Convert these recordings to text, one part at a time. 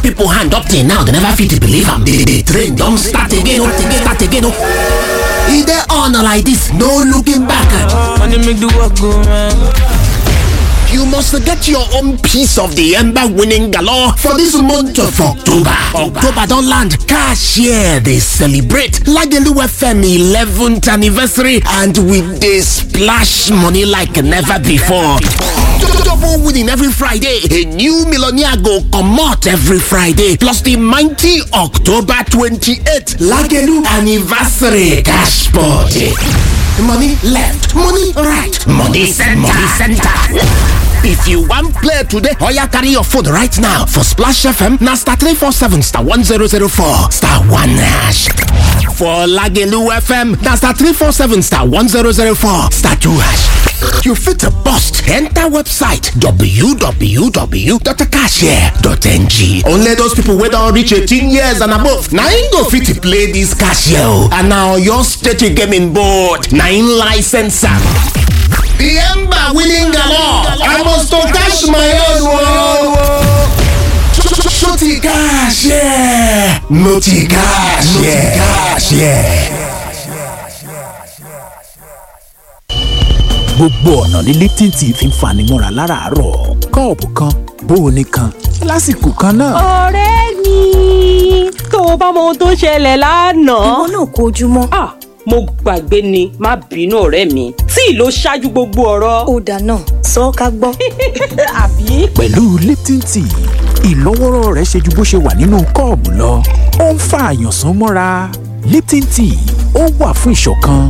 People hand up till now, they never fit believe am. The, the train don start again, oh, again, start again. Oh. E dey on like this, no looking back. Money make the work go round. You must get your own piece of the Ember winning galore for this month of October. October don't land. Cashier, they celebrate Lagelu FM 11th anniversary and with they splash money like never before. Double winning every Friday. A new millionaire go come out every Friday. Plus the mighty October 28th Lagelu anniversary cash party. Money left, money right, money center, money center. If you want play today, or you carry your phone right now for Splash FM, now star 347 star 1004 star 1 hash. For Lagelu FM, now star 347 star 1004 star 2 hash. You fit a bust, enter website www.cashier.ng. Only those people wey don reach 18 years and above, na im go fit play this cashier o. And na your state gaming board, na im license am. The Ember winning galore. I must to cash my own world. Shorty cash, yeah. Multi cash, yeah. Cash, yeah. gbogbo ọ̀nà ní lipton tea fi ń fani mọ́ra láràárọ̀ kọ́ọ̀pù kan bóoni kan lásìkò kan náà. ọ̀rẹ́ mi tó o bá mọ ohun tó ṣẹlẹ̀ lánàá. ìwọ náà kó ojúmọ́. ah mo gbàgbé ni má bínú ọ̀rẹ́ mi tí ló ṣáájú gbogbo ọ̀rọ̀. ó dáná sọ ọ́ ká gbọ́. àbí. pẹ̀lú lipton tea ìlọ́wọ́rọ́ rẹ̀ ṣe ju bó ṣe wà nínú kọ́ọ̀bù lọ ó ń fa àyànsán mọ́ra lipton tea ó wà fún ìṣọ̀kan.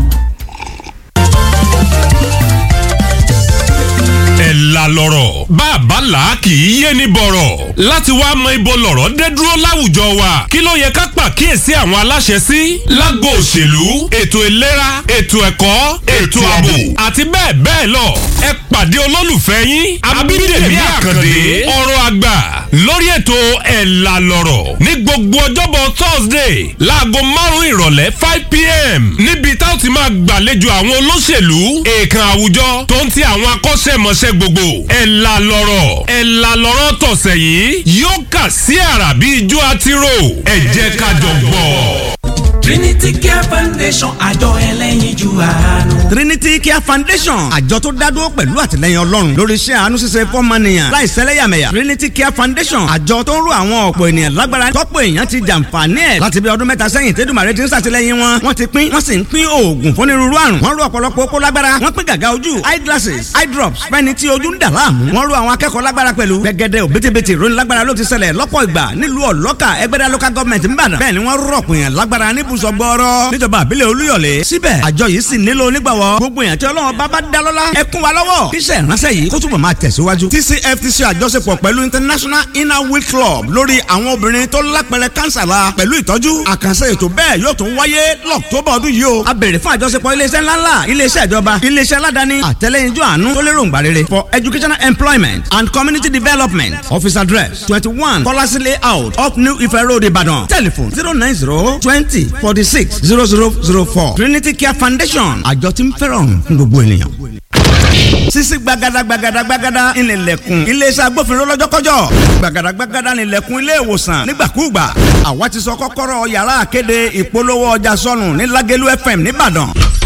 ẹ̀ la lọ́rọ̀ bàbá là kì í yé ni bọ̀rọ̀ láti wá mọ ibo lọ̀rọ̀ dé dúró láwùjọ wa kí ló yẹ ká pàkíyèsí àwọn aláṣẹ sí lágbo òṣèlú ètò ìlera ètò ẹ̀kọ́ ètò ààbò àti bẹ́ẹ̀ bẹ́ẹ̀ lọ ẹ pàdé olólùfẹ́ yín abídèmí àkàndé ọ̀rọ̀ àgbà lórí ètò ẹ̀ la lọ́rọ̀ ní gbogbo ọjọ́bọ̀ thursday láago márùn-ún ìrọ̀lẹ́ five pm níbi tá ó ti máa gbàlejò àwọn olóṣèlú èèkàn àwùjọ tó ń ti àwọn akọ́ṣẹ́mọṣẹ́ gbogbo ẹ̀ la lọ́rọ̀ ẹ̀ la lọ́rọ̀ tọ̀sẹ̀ yìí yóò kà sí àrà bí ijó àtirò ẹ̀ jẹ́ ká jọ gbọ́. Trinity Care Foundation àjọ ẹlẹ́yinjú àánú. Trinity Care Foundation àjọ tó dádúró pẹ̀lú àtìlẹyìn Ọlọ́run lórí iṣẹ́ àánú ṣíṣe fọ́mọnìyàn láì sẹ́lẹ̀yàmẹ̀yà Trinity Care Foundation àjọ tó ń ro àwọn ọ̀pọ̀ ènìyàn lágbára tọ́pọ̀ èèyàn ti jàǹfààní ẹ̀ láti bí ọdún mẹ́ta sẹ́yìn tẹ́dùmàrè ti ń ṣàtìlẹyìn wọn wọ́n ti pín wọ́n sì ń pín oògùn fúnirúurú àrùn wọ́n ro ọ̀pọ̀lọpọ̀ okó lágbára wọ́n pín gàgà ojú eye glasses eye drops fẹ́ni tí ojú ń dà láàmú wọ́n ro àwọn akẹ́kọ̀ọ́ lágbára pẹ̀lú gẹ́gẹ́dẹ́ òbítíbitì ìròyìn lágbára ló ti ṣẹlẹ̀ lọ́pọ̀ ìgbà nílùú ọ̀lọ́kà ẹgbẹ́dá local government ń bàdàn bẹ́ẹ̀ ni wọ́n rọ̀pọ̀ èèyàn lágbára níbùsọ̀ gbọ́ọ́rọ́ níjọba àbílẹ̀ olúyọ̀lé síbẹ̀ àjọ yìí sì nílò onígbàwọ́ gbogbo èèyàn tí ọlọ́run bá bá dá lọ́lá ẹ kún wa lọ́wọ́ kíṣẹ́ ìránṣẹ́ yìí kó túbọ̀ máa tẹ̀síwájú. TCFTC àjọṣepọ̀ pẹ̀lú International Inner Wheel Club lórí àwọn obìnrin tó lápẹrẹ kánsà la pẹ̀lú ìtọ́jú àkànṣe ètò bẹ́ẹ̀ yóò tún wáyé lọ́któbà ọdún yìí o. a béèrè fún àjọṣepọ̀ iléeṣẹ́ ńláńlá iléeṣẹ́ ìjọba iléeṣẹ́ aládàáni àtẹlẹ́yinjú àánú tó lérò ńgbà rere for educational employment and community development office address twenty one kọ́lásí layout up New Ife Road Ìbàdàn telephone zero nine zero twenty forty six zero zero zero four Trinity Care Foundation àjọ tí ń fẹ́ràn fún gbogbo ènìyàn. sisi gbagada gbagada gbagada ìnìlẹ̀kùn iléeṣẹ́ agbófinró lọ́jọ́kọ́jọ́ gbagada gbagada ìnìlẹ̀kùn ilé ìwòsàn nígbàkúùgbà àwa ti sọ kọ́kọ́rọ́ yàrá àkéde ìpolówó ọjà sọnù ní Lágẹ̀lú FM nìbàdàn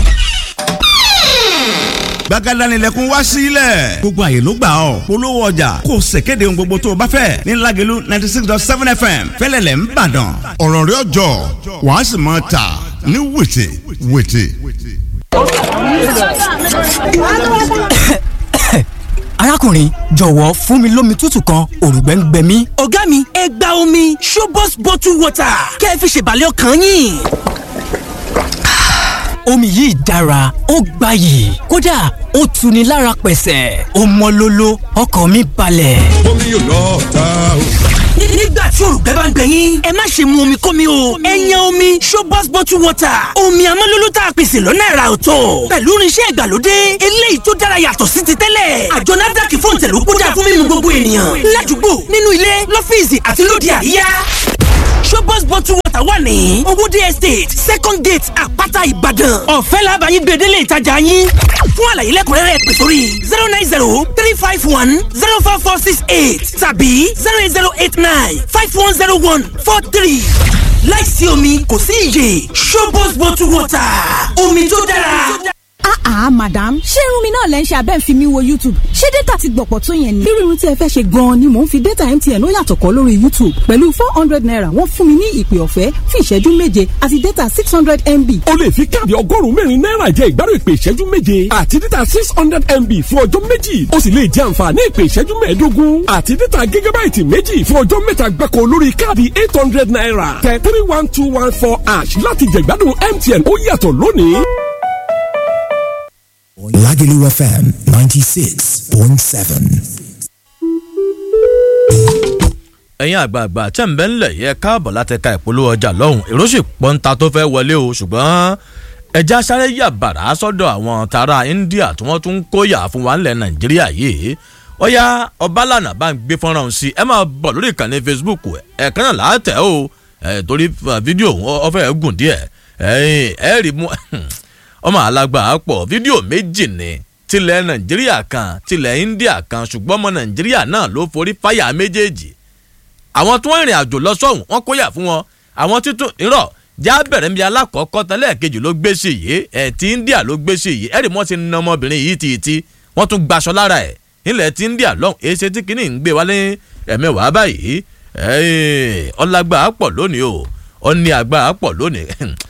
gbàgádà nílẹ̀kùn wá sílẹ̀. gbogbo àyè ló gbà ọ́ polówó ọjà kò ṣèkéde ohun gbogbo tó o bá fẹ́ ní Lágẹ̀lú ninety six dot seven fm fẹ́lẹ́lẹ̀ ń bàdàn. ọ̀rọ̀ rẹ̀ ọjọ́ wàá sì máa tà ní wètè wètè. arákùnrin jọ̀wọ́ fún mi lómi tútù kan òrùngbẹ́ ń gbẹ mí. ọ̀gá mi ẹ gba omi Shobos bottle water kẹ́ ẹ fi ṣèbàlẹ̀ ọkàn yín omi yìí dára ó gbayì kódà ó tuni lára pẹ̀sẹ̀ ó mọ́ lóló ọkàn mi balẹ̀. omi yóò lọ ta o. nígbà tí òrùgbẹ́ bá ń gbẹ yín ẹ má ṣe mu omi kómi o ẹ yan omi Shobos bottle water omi amọ́lóló tá a pèsè lọ́nà ẹ̀rà ọ̀tọ̀ pẹ̀lú irinṣẹ́ ìgbàlódé eléyìí tó dára yàtọ̀ sí ti tẹ́lẹ̀ àjọ NAFDAC fún ìtẹ̀lú kódà fún mímu gbogbo ènìyàn ládùúgbò nínú ilé lọ́fíìsì àti lóde àríyá Shobos showbox bottle water wà ní owóde estate second gate àpáta ìbàdàn ọ̀fẹ́ làbàyìn gbèdélé ìtajà yín fún àlàyé lẹ́kùnrẹ́rẹ́ pè sórí zero nine zero three five one zero four four six eight tàbí zero eight zero eight nine five one zero one four three láìsí omi kò sí iyè showbox bottle water omi tó dára. Ah ah madam ṣé irun mi náà lẹ́ ń ṣe abẹ́ ń fi mi wo YouTube ṣé data ti gbọ̀pọ̀ tó yẹn ni. irú irun tí ẹ fẹ́ ṣe gan-an ni mò ń fi data MTN ó yàtọ̀ kọ́ lórí YouTube pẹ̀lú four hundred naira wọ́n fún mi ní ìpè ọ̀fẹ́ fún ìṣẹ́jú méje àti data six hundred MB. o lè fi káàdì ọgọ́rùn-ún mẹ́rin náírà jẹ ìgbádùn ìpè ìṣẹ́jú méje àti data six hundred MB fún ọjọ́ méjì o sì lè jẹ àǹfààní ìpè ìṣẹ́jú mẹ́ẹ̀ẹ́dógún àti data gígábáìtì méjì fún ọjọ́ mẹ́ta gbáko lórí káàdì eight hundred naira tẹ three one two one four ash láti jẹ ìgbádùn MTN ó yàtọ̀ lónìí. Lagelu FM 96.7. ẹ̀yin àgbààgbà tẹ̀ ń bẹ́ ńlẹ̀ yẹ káàbọ̀ láti ka ìpolówó ọjà lọ́hùn èrò sì pọ́ńta tó fẹ́ wọlé o ṣùgbọ́n ẹja sáré yà bàrà sọ́dọ̀ àwọn tara India tí wọ́n tún ń kóyà fún wa ńlẹ̀ Nàìjíríà yìí ọ̀ya ọbalànà bá ń gbé fọ́nrán sí ẹ máa bọ̀ lórí ìkànnì Facebook ẹ̀ẹ̀kan náà láàtẹ̀ o torí fídíò ọ̀fẹ́ gùn díẹ̀ ẹ̀ rí mú ọmọ alágbà pọ̀ fídíò méjì ni tilẹ̀ nàìjíríà kan tilẹ̀ india kan ṣùgbọ́n ọmọ nàìjíríà náà ló forí fáyà méjèèjì àwọn tí wọ́n rìnrìn àjò lọ sọ́hùn wọ́n kóyà fún wọn àwọn títún irọ́ já bẹ̀rẹ̀ mi alákọ̀ọ́kọ́ tẹ́lẹ̀ kejì ló gbé sí yìí ẹ̀ tí india ló gbé sí yìí ẹ̀rì wọ́n ti na ọmọbìnrin yìí tìtì wọ́n tún gbaṣọ lára ẹ̀ nílẹ̀ tí india lọ́hùn èsì tí kìíní ń gbé wálé ẹ̀mẹ́wàá báyìí ọlágbà pọ̀ lónìí o ó ní agbára pọ̀ lónìí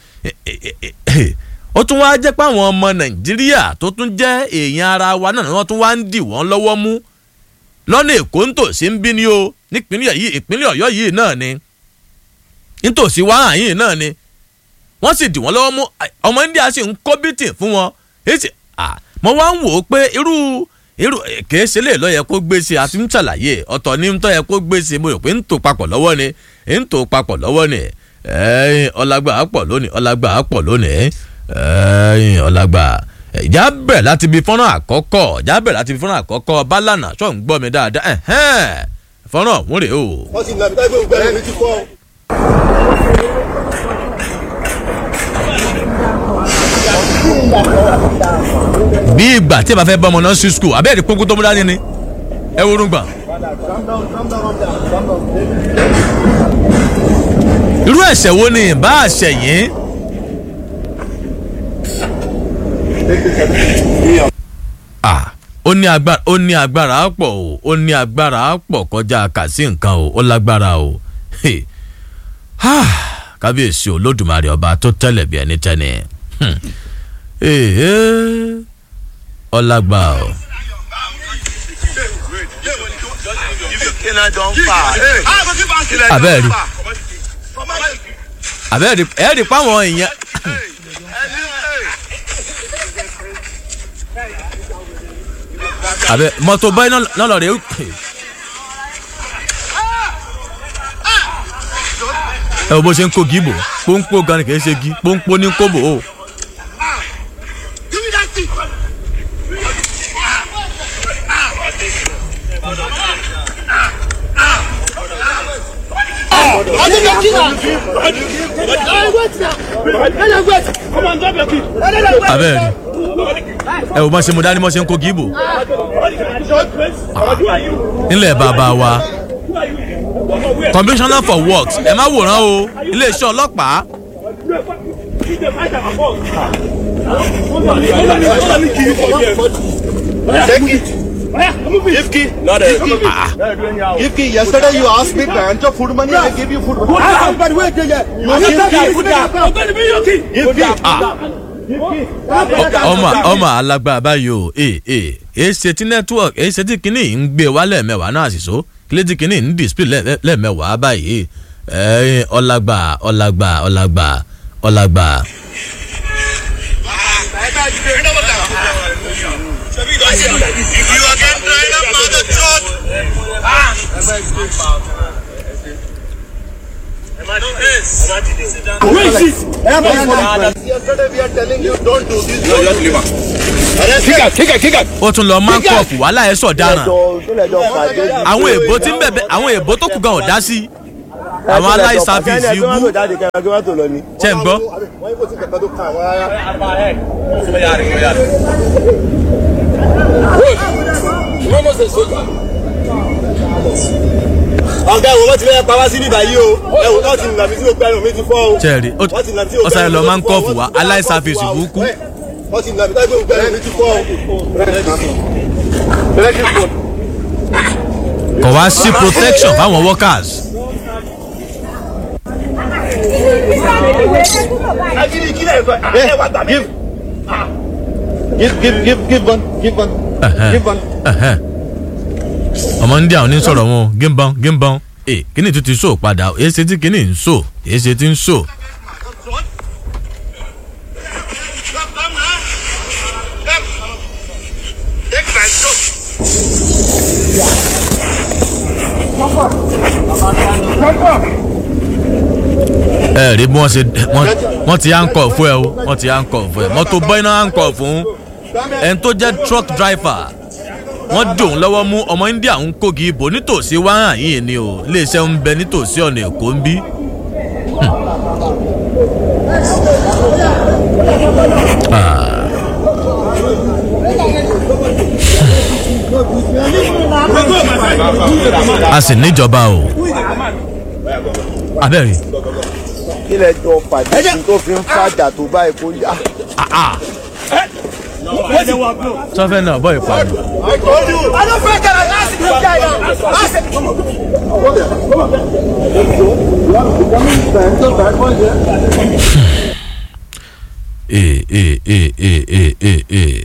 ó tún wá jẹ́ pé àwọn ọmọ nàìjíríà tó tún jẹ́ èèyàn ara wa náà wọ́n tún wá ń dì wọ́n lọ́wọ́ mú lọ́nà èkó nítòsí ń bí ni o nípínlẹ̀ yìí ìpínlẹ̀ ọ̀yọ́ yìí náà ni nítòsí wàhán yìí náà ni wọ́n sì dì wọ́n lọ́wọ́ mú ọmọ india sì ń kó bìtì fún wọn èsì mo wá ń wò ó pé irú irú kìí ṣe lè lọ yẹ kó gbé ṣe àti ń ṣàlàyé ọ̀tọ̀ ní ń tọ́ yẹ kó gbé ṣe mo rò pé ń tò papọ̀ lọ́wọ́ ni ń tò papọ̀ lọ́wọ́ ni ọlágbà á pọ̀ lónìí ọlágbà á pọ̀ lónìí ẹ̀yìn ọ̀làgbà ìjà bẹ̀rẹ̀ láti ibi fọ́nrán àkọ́kọ́ ìjà bẹ̀rẹ̀ láti ibi fọ́nrán àkọ́kọ́ bálànà ṣọ́ ń gbọ́ mi dáadáa fọ́nrán ọ̀hún rèé o. wọ́n ti nà mí tágbé ògbẹ́ rẹ̀ mi ti fọ́. bí ìgbà tí ẹ bá fẹ́ bọ́ ọmọ náà sí skul abẹ́rẹ́ kókó tó mú dání ni ẹ wo orun gbà. irú ẹ̀ṣẹ̀ wo ni ìbá àṣẹ yìí. ah ó ní agbára ó ní agbára pọ̀ o ó ní agbára pọ̀ kọjá kàsí nǹkan o ó lágbára o kábíyèsí olódùmarè ọba tó tẹ́lẹ̀ bí ẹni tẹ́ni ọlágbà o. abẹ́ẹ̀rí abẹ́ẹ̀rí ẹ̀ẹ́dì páwọn èèyàn. àbẹ mọtò báyìí náà lọ rẹ ẹ wo bó ṣe ń kó gíbò pọ́npọ́ gan ni kì í ṣe gí pọ́npọ́ ní kóbò o. abẹ́rẹ́ ẹ wò bá ṣe mo dání mọ́ ṣe ń kó gíbò nílẹ̀ bàbá wa commissioner for works ẹ má wòran o iléeṣẹ́ ọlọ́pàá. Ifki, not a Ifki, yesterday you asked me branch of food money, I gave you food money. But wait, ọmọ ọmọ alágbára báyìí o ee ee èyí ṣe tí network èyí ṣe tí kinní ń gbé wá lẹ́ẹ̀mẹ́wàá náà sì so kílé tí kinní ń display lẹ́ẹ̀mẹ́wàá báyìí ẹ̀ẹ́n ọlágbà ọlágbà ọlágbà ọlágbà. Yesterday we are telling you don't do this. No, just leave her. Kick her, kick her. ó tún lọ máa ń kọ̀ọ̀fù wàhálà ẹ̀ sọ̀ dáràn àwọn èèbó tí ń bẹ̀bẹ̀ àwọn èèbó tó kù gan ọ̀ dá sí àwọn aláìsàfíìsì ibú ṣe ń gbọ́. ọ̀gá ìwọ̀n wọ́n ti fẹ́ pa wá sí bíbá yìí o ẹ̀wọ̀n náà ti nà mí sí gbogbo ẹ̀rùn mi ti fọ́ o. sẹ́ẹ̀rì ọ̀sán lọ máa ń kọ́ fún wa aláìsàfíìsì burúkú. wọ́n ti nà mí sí gbogbo ẹ̀rùn mi ti fọ́ o. kò wá sí protection fáwọn workers. give give give give one give one give one. ọmọ ndí àwọn onísọ̀rọ̀ wọn gímbọn gímbọn ee kíni tó ti sọ padà èsì tí kíni ń sọ èsì tí ń sọ. ẹ rí bí wọ́n ṣe wọ́n ti àǹkọ̀ fún ẹ o wọ́n ti àǹkọ̀ fún ẹ mọ́tò bọ́iná àǹkọ̀ fún ẹni tó jẹ́ truck driver wọ́n dòun lọ́wọ́ mú ọmọ india ń kógi ìbò nítòsí wáhà yìí ni o iléeṣẹ́ ń bẹ nítòsí ọ̀nà èkó ń bí. a sì níjọba o abẹ́rẹ́. kílẹ̀ jọ pàdé tó fi ń fàjà tó báyìí kó yá. sọfẹ náà bọ ìpàdé. ee ee ee ee ee ee ee.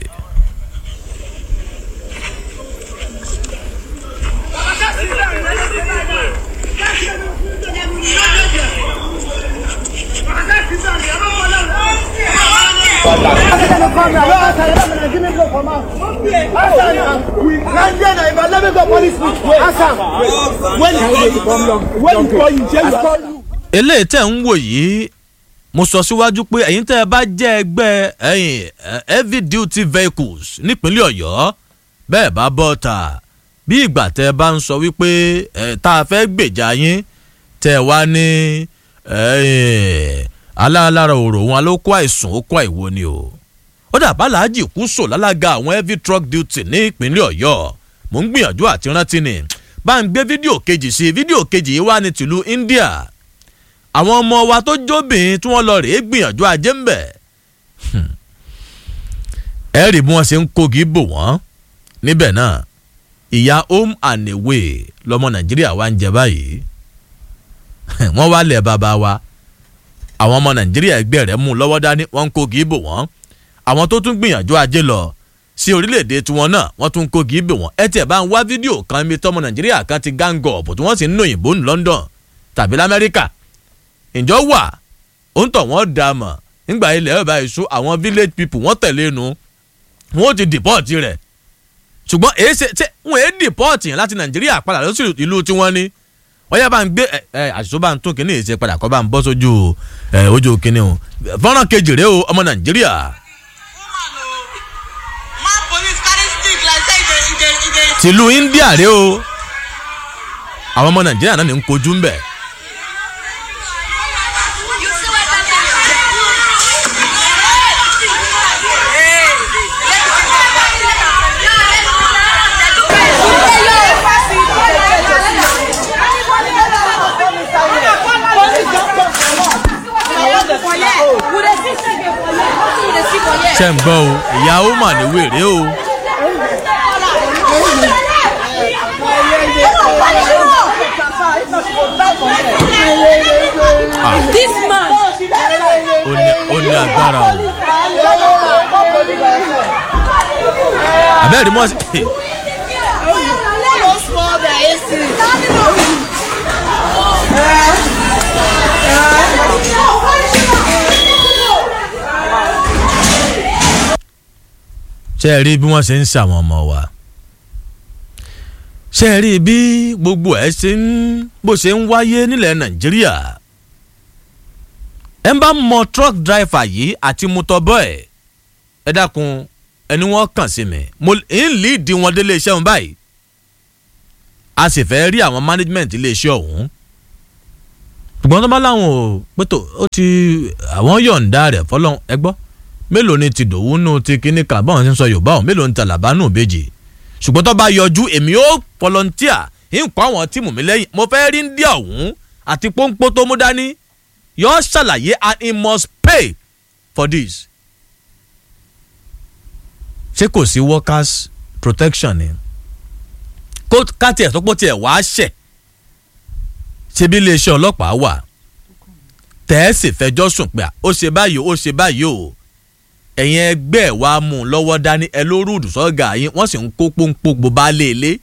eléyìí tẹ̀ ń wò yìí mo sọ síwájú pé ẹ̀yin tẹ́ ẹ bá jẹ́ ẹgbẹ́ ẹ̀yìn heavy duty vehicles nípínlẹ̀ ọ̀yọ́ bẹ́ẹ̀ bá bọ́ ta bí ìgbà tẹ́ ẹ bá ń sọ wípé ẹ̀ tá a fẹ́ gbèjà yín tẹ́ ẹ wá ní aláàlára òrò wọn ló kó àìsàn ó kó àìwo ni o ó dàbá làájì kú sò lálága àwọn heavy truck duty ní ìpínlẹ̀ ọ̀yọ́ mò ń gbìyànjú àti rántí ni bá ń gbé fídíò kejì sí fídíò kejì yìí wá ní tìlú india àwọn ọmọ wa tó jóbìn tí wọ́n lọ rèé gbìyànjú ajé ń bẹ̀ ẹ rí bí wọ́n ṣe ń kogi bò wọ́n níbẹ̀ náà ìyá home and away lọmọ nàìjíríà wa ń jẹ báyìí wọ́n wá lẹ̀ bàbá wa àwọn ọmọ nàìjíríà ẹgbẹ́ rẹ̀ mú lọ́wọ́ dání wọ́n ń kogi bò wọ́n àwọn tó tún gbìyànjú ajé lọ sí orílẹ̀-èdè tiwọn náà wọ́n tún kogi bò wọ́n ẹ tiẹ̀ bá ń wá fídíò kan mi tọmọ nàìjíríà kan ti gángọ̀ ọ̀bù tí wọ́n sì ń nù òyìnbó ní london tàbí lamẹ́ríkà ǹjọ́ wà ó ń tọ̀ wọ́n dà mọ̀ nígbà ilẹ̀ ọba ìṣú àwọn village people wọ́n tẹ̀lé nu wọ́n ti dìpọ́ọ̀tì rẹ̀ ṣùgbọ́n èyí ṣe ṣe wọ́n èyí dìpọ́ọ̀tì yẹn láti nàìjíríà padà lọ sí ìlú tí wọ́n ní wọ́n yá bá ń gbé ẹ àṣìṣó bá ń tún kínní ìṣe padà kọ́ bá ń bọ́ sójú ẹ ojú kínní o fọ́nrán kejì rèé o ọmọ nàìjíríà. tìlú india rèé o àwọn ọmọ nàìjíríà náà ní ń kojú ń bẹ̀. ṣe ń gbọ́ o ìyàwó mà ní wèrè o. This man. ó ní ó ní agbára o. abẹ́rẹ́ mọ́ sí. ṣe é rí bí wọ́n ṣe ń ṣàwọn ọmọ wa ṣe é rí bí gbogbo ẹ̀ ṣe ń bó ṣe ń wáyé nílẹ̀ nàìjíríà ẹ bá mọ truck driver yìí àti mutọ́bọ̀ ẹ̀ ẹ dákun ẹni wọ́n kàn sí mi mo ń líìdì wọn délé iṣẹ́ wọn báyìí a sì fẹ́ rí àwọn management ilé iṣẹ́ ọ̀hún ṣùgbọ́n tó bá láwọn ò pẹ́tò ó ti àwọn yọ̀ǹda rẹ̀ fọlọ́n ẹgbọ́ mélòó ni ti dòwú nù ti kíní kan báwọn ti ń sọ yorùbá ọ̀hún mélòó ni tàlàbà nù bèjì ṣùgbọ́n tó bá yọjú èmi ó volunteer ń kọ́ àwọn tíìmù mi lẹ́yìn mo fẹ́ rí ndí ọ̀hún àti pọ́npọ́ tó mú dání yọ ṣàlàyé and he must pay for this. ṣé kò sí workers protection ni kó káàtì ẹ̀ tó pọ̀ tiẹ̀ wá ṣẹ̀ ṣebí iléeṣẹ́ ọlọ́pàá wà tẹ́ẹ̀sì fẹjọ́ sùn pé ó ṣe báyìí ó ṣe báyìí o ẹ̀yin ẹgbẹ́ ẹ̀ wá mú un lọ́wọ́ dání ẹ ló rúdù sọ́gà yín wọ́n sì ń kó pọ́npọ́ gbogbo alẹ́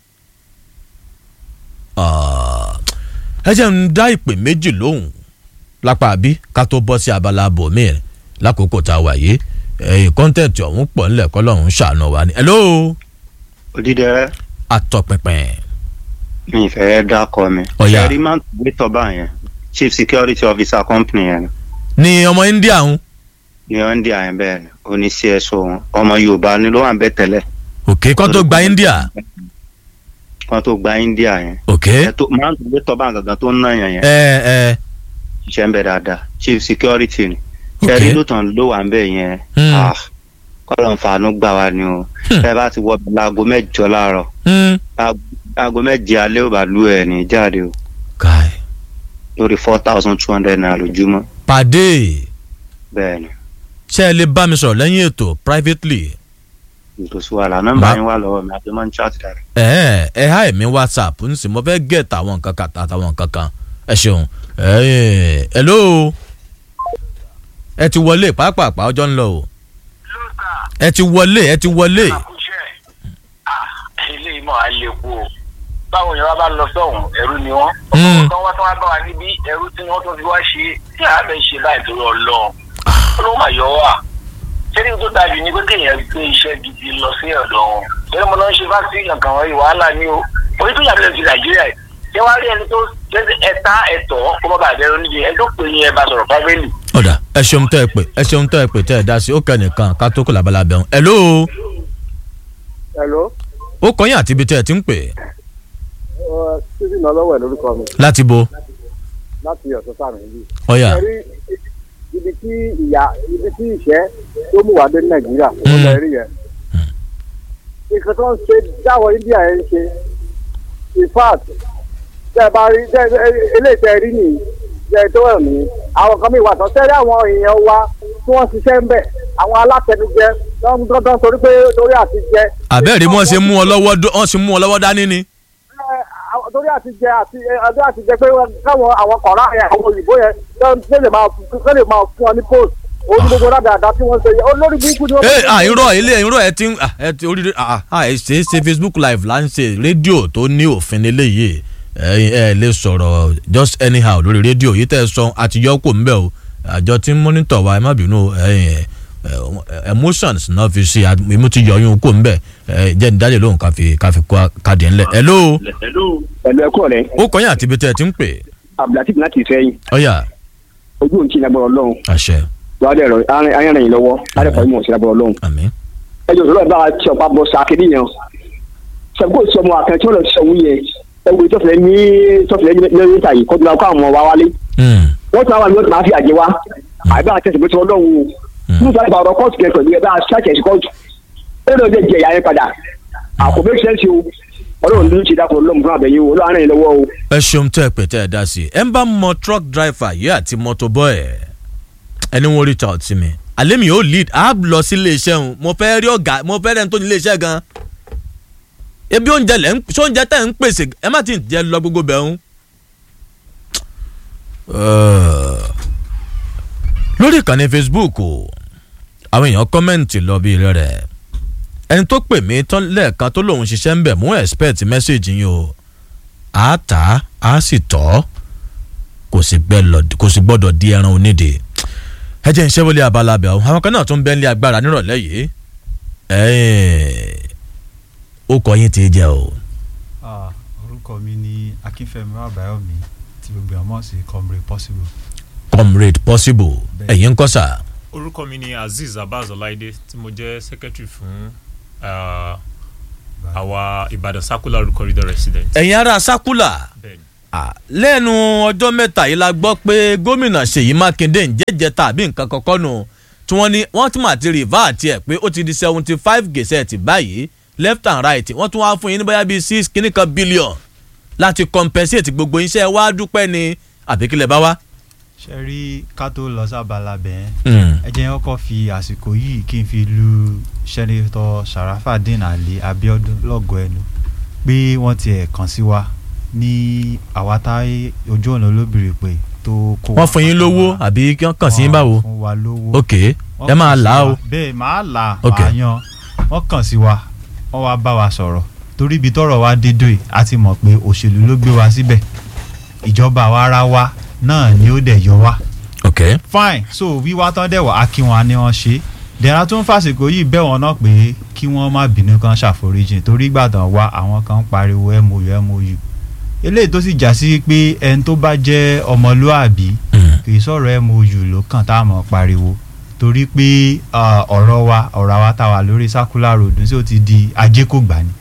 ẹ jẹ́ ń dá ìpè méjì lóhùn lápá àbí ká tó bọ́ sí abala bòmí ẹ̀ lákòókò tá a wà yìí ẹ̀yìn kọ́ńtẹ̀tì ọ̀hún pọ̀ ńlẹ̀ kọ́ lọ́hún ṣàánú wa ni. hello. odidẹrẹ. atọpinpin. mi ìfẹ́ dákọ mi. Ọ̀yá. ṣẹ́rí máa ń gbé tọ́ba yẹn chief security officer company yẹn ni ọmọ india ń. ní ọ́ndì àyẹn bẹ́ẹ̀ ni oní cso wọn ọmọ yorùbá ni ló wà ń bẹ́ tẹ́lẹ̀. òkè kọ́ tó gba india. kan tó gba india yẹn. òkè. ẹ tó máa ń gbé tọ́ba gangan tó ń ná yẹn yẹn. ẹ ẹ. ṣiṣẹ́ ń bẹ dáadáa chief security ni. Ok. ṣẹ́rí lótàn ló wà ń bẹ̀ yẹn. Hmm. ah, kọ́lọ̀ ń fanú gbà wá ni o. ẹ bá ti wọ láago mẹ́jọ láàárọ̀. aago méje alẹ́ ò bá lú ẹ̀ ní jáde o. káì. lórí four thousand two hundred naira lójúmọ́. pàdé bẹ́ẹ̀ ni ṣé ẹ lè bá mi sọ̀rọ̀ lẹ́yìn ètò privately. ìtòsí wàhálà nọ́mbà Ma- yín wà lọ́wọ́ mi àti máa ń chat dára. ẹ ẹ ẹ há ẹ̀mí whatsapp ń sì mo fẹ́ get àwọn nǹkan kan àtàwọn nǹkan kan ẹ ṣeun ẹ ẹ hello ẹ ti wọlé pàápàá ọjọ́ ń lọ o ẹ ti wọlé ẹ ti wọlé ilé ìmọ̀ àlékún o báwo yẹn wá bá lọ sọ́hùn ẹ̀rú ni wọ́n Mm. ọkọ̀ kan wá tó wá bá wa níbí ẹ̀rú tí wọ́n tó fi wá ṣe tí a bẹ̀ ṣe báyìí torí ọlọ́ ọlọ́wọ́ máa yọ wá sẹ́ni tó dájú ni pé kéèyàn gbé iṣẹ́ gidi lọ sí ọ̀dọ̀ wọn sẹ́ni mo lọ ń ṣe fásitì kankan wọ̀nyí wàhálà ni o orí tó yàtọ̀ sí nàìjíríà yìí ṣé wàá rí ẹni tó ṣe ẹ̀ta ẹ̀tọ́ kó má bàa bẹ̀rù níbi ẹ̀ tó pè ní ẹ bá sọ̀rọ̀ fábẹ́lì ọ̀dà ẹ ṣeun tẹ́ ẹ pè ẹ ṣeun tẹ́ ẹ pè tẹ́ ẹ dá sí ó kẹ́ nìkan ká tó kó làbálà bẹ̀rù hello hello ó kọ́ yín àti ibi tẹ́ ẹ ti ń pè stephen ọlọ́wọ̀ ẹ̀ lórúkọ mi láti bo láti ọ̀sán sàmì yìí. Ọ̀yà. Ẹ rí ibi tí ìyá ibi tí ìṣẹ́ tó mú wá dé nàìjíríà ó lọ rí yẹn. nǹkan tó ń ṣe dáwọ̀ india yẹn ń ṣe in fact tẹ́ ẹ bá rí tẹ́ ẹ eléyìí tẹ́ ẹ rí nìyí tẹ́ ẹ tó ẹ̀ mí àwọn kan mi wà tán tẹ́lẹ̀ àwọn èèyàn wa tí wọ́n ṣiṣẹ́ ń bẹ̀ àwọn alátẹnujẹ dandan torí pé torí àti jẹ àbẹ́ẹ̀rí wọ́n ṣe mú ọ lọ́wọ́ dó- wọ́n ṣe mú ọ lọ́wọ́ dání ni. àwọn- torí àti jẹ àti ọdún àti jẹ pé káwọn àwọn kọ̀ọ̀rọ̀ yẹn àwọn òyìnbó yẹn tó lè máa tó lè máa fún ọ ní post orí gbogbo dáadáa tí wọ́n ṣe yẹ olórí burúkú ni wọ́n. ẹ à irọ́ ilé irọ́ ẹ ti ń à, ẹ ti orí à à ẹ ṣe é ṣe facebook live là ń ṣe rédíò tó ní òfin eléyìí ẹ ẹ lè sọ̀rọ̀ just anyhow lórí rédíò yìí tẹ́ ẹ sọ àti yọ kò ń bẹ̀ o àjọ tí ń monitor wa ẹ má bínú ẹ ẹ emotions náà fi ṣe àmú ti yọyún kò ń bẹ̀ ẹ jẹ́ ní dálé lóhùn ká fi ká fi kó káàdì ńlẹ̀ hello ẹ̀lú ẹ̀kú ọ̀rẹ́ ó kọ́yìn àti ibi tẹ́ ẹ ti ń pè abdulatif láti sẹ́yìn ọ̀yà ojú òun ti lágbára ọlọ́run àṣẹ wàá dẹ̀ rọ ayánrìn yìí lọ́wọ́ adẹ́kọ̀ọ́ ìmọ̀ sí lágbára ọlọ́run. àmín. ẹjọ́ ìṣòro ẹ̀ bá wa tí ọ̀pá bọ̀ sàkéde yẹn sẹ́kó sọmọ àkàntí wọn lọ sí ọ̀hún yẹn ẹwù tọ́fìlẹ̀ ní tọ́fìlẹ̀ lẹ́yìn ìta yìí kọ́tùnà kó àwọn ọmọ wa wálé wọ́n tún àwọn àmì ọ̀tún máa fi àjẹ wa àbí àwọn tẹ̀sí pé tí ọlọ́run o fún ìfọ̀lẹ́ bá ọ̀rọ̀ kóòtù kẹ́ pẹ̀lú ẹ̀ bá a ṣàkẹ́ sí kóòtù ó lọ jẹ ìyá yẹn padà àkọ́bẹ́ ṣẹ́ńsì o ọlọ́run ló ń ṣe dákun ọlọ́run fún àbẹ̀yẹ o ọlọ́run rẹ̀ lọ́wọ́ o. ẹ ṣeun tẹ́ ẹ pè tẹ́ ẹ dá sí i ẹ ń bá mọ truck driver yìí àti motor boy ẹ ẹni wọn reach out sí mi àlẹ́ mi ò lead á lọ sí iléeṣẹ́ òun mo fẹ́ rí ọ̀gá mo fẹ́ rẹ́ni tó ní iléeṣẹ́ gan ebi oúnjẹ lẹ́ ń ṣé oúnjẹ tẹ̀ ń pèsè ẹ má ti jẹ lọ gbogbo bẹ̀ ń. lórí ìkànnì facebook o àwọn èèyàn kọ́mẹ́ǹtì lọ bí rẹ̀ ẹni tó pè mí tán lẹ́ẹ̀kan tó lòun ṣiṣẹ́ ń bẹ̀ mú expect message yín o a ta a sì tọ́ kò sì gbẹ- kò sì gbọ́dọ̀ di ẹran onídìí ẹ jẹ́ iṣẹ́ wọlé abala abẹ́ o àwọn kan náà tún bẹ́ẹ̀ ní agbára nírọ̀lẹ́ yìí ẹ̀ẹ́n, ó kọ yín ti jẹ́ o. Ah, orúkọ mi ni akínfẹ́mi àbáyọ̀mí tí gbogbo ẹ̀ mọ̀ sí comrade possible. comrade possible ẹ̀yin ń kọ́ sà. orúkọ mi ni azeez abaz ọláìdé tí mo jẹ́ secretary fún ah, àwa ìbàdàn circular corridor resident. ẹ̀yin ará sákúlà Bẹ́ẹ̀ni. lẹ́nu ọjọ́ mẹ́ta yìí la gbọ́ pé gómìnà ṣèyí mákindé ń jẹ́jẹ́ tàbí nǹkan kọ́kọ́ nù tí wọ́n ní wọ́n ti mà ti rìvá àti ẹ̀ pé ó ti di seventy five gẹ̀sẹ̀tì báyìí left and right wọ́n tún wá fún yín ní bóyá bíi six kìíní kan billion láti compensate gbogbo iṣẹ́ wa dúpẹ́ ni àbíkílẹ̀ bá wá. ṣe rí ká tó lọ sábàlá bẹ́ẹ̀ Mm. ẹ jẹ́ kọ́kọ́ fi àsìkò yìí kí n fi lu sẹ́nitọ́ sàràfàdín àlè abiodun lọ́gọ̀ ẹnu pé wọ́n tiẹ̀ kàn sí wa ní àwátáyé ojú ọ̀nà olóbìnrin pé tó kó wọ́n fún yín lówó àbí kí wọ́n kàn sí yín báwo. fún wa lówó ok Wọ́n ẹ máa kàn sí là á wa. o. bẹ́ẹ̀ máa là á Ok. máa yan wọ́n kàn sí wa wọ́n wá bá wa sọ̀rọ̀ torí ibi tọ́rọ̀ wa dédò yìí a ti mọ̀ pé òṣèlú ló gbé wa síbẹ̀ ìjọba àwa ara wa náà ni ó dẹ̀ yọ wá ok fine so wíwá tán dẹ̀ wá á kí wọn ni wọ́n ṣe dẹ̀ra tó ń fàsìkò yìí bẹ̀ wọ́n náà pé kí wọ́n má bínú kan ṣàforíjìn torí gbàdàn wá àwọn kan ń pariwo mou mou eléyìí tó sì já sí pé ẹni tó bá jẹ́ ọmọlúàbí kì í sọ̀rọ̀ mou ló kàn tá a mọ̀ pariwo torí pé ah, ọ̀rọ̀ wa ọ̀rọ̀ àwa tá a wà lórí circular road sí ó ti di ajé kò gbà ni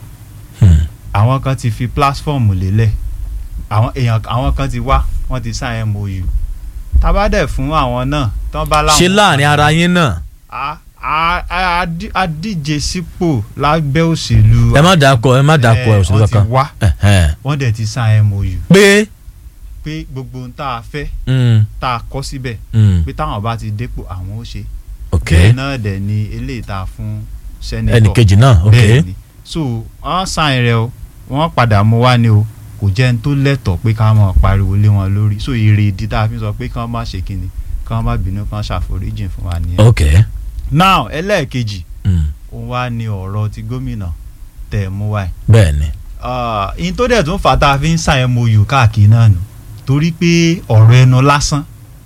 àwọn kan ti fi platform lélẹ̀ àwọn èèyàn àwọn kan ti wá wọ́n ti sign mou tabadẹ fún àwọn náà tán bá láwọn. ṣé láàrin ara yín náà. a a a di- a díje sípò lábẹ́ òṣèlú. ẹ má dàkọ ẹ má dàkọ ẹ òṣèlú wọ́n ti kankan. wá Ẹ̀hẹ́n. wọ́n dẹ̀ ti sign mou. pé. pé gbogbo ohun tá a fẹ́ Mm. tá a kọ́ síbẹ̀ Mm. pé táwọn bá ti dépò àwọn ó ṣe. Ok. bẹ́ẹ̀ náà dẹ̀ ni eléyìí tá a fún sẹ́nitọ̀. Ẹnìkejì náà, ok. bẹ́ẹ̀ ni so wọ́n sign rẹ o wọ́n padà mú wá ni o kò jẹ́ ní tó lẹ́tọ̀ọ́ pé ká máa pariwo lé wọn lórí so èrè ìdí tá a fi sọ pé kí wọ́n má ṣe kíni kí wọ́n má bínú kí wọ́n ṣàforíjìn fún wa nìyẹn. ok. now ẹlẹ́ẹ̀kejì Mm. òun wá ní ọ̀rọ̀ ti gómìnà tẹ̀ mú wáyé. bẹ́ẹ̀ ni. ìyẹn tó dẹ̀ tún fà tá a fi ń sign mou káàkiri náà nù torí pé ọ̀rọ̀ ẹnu lásán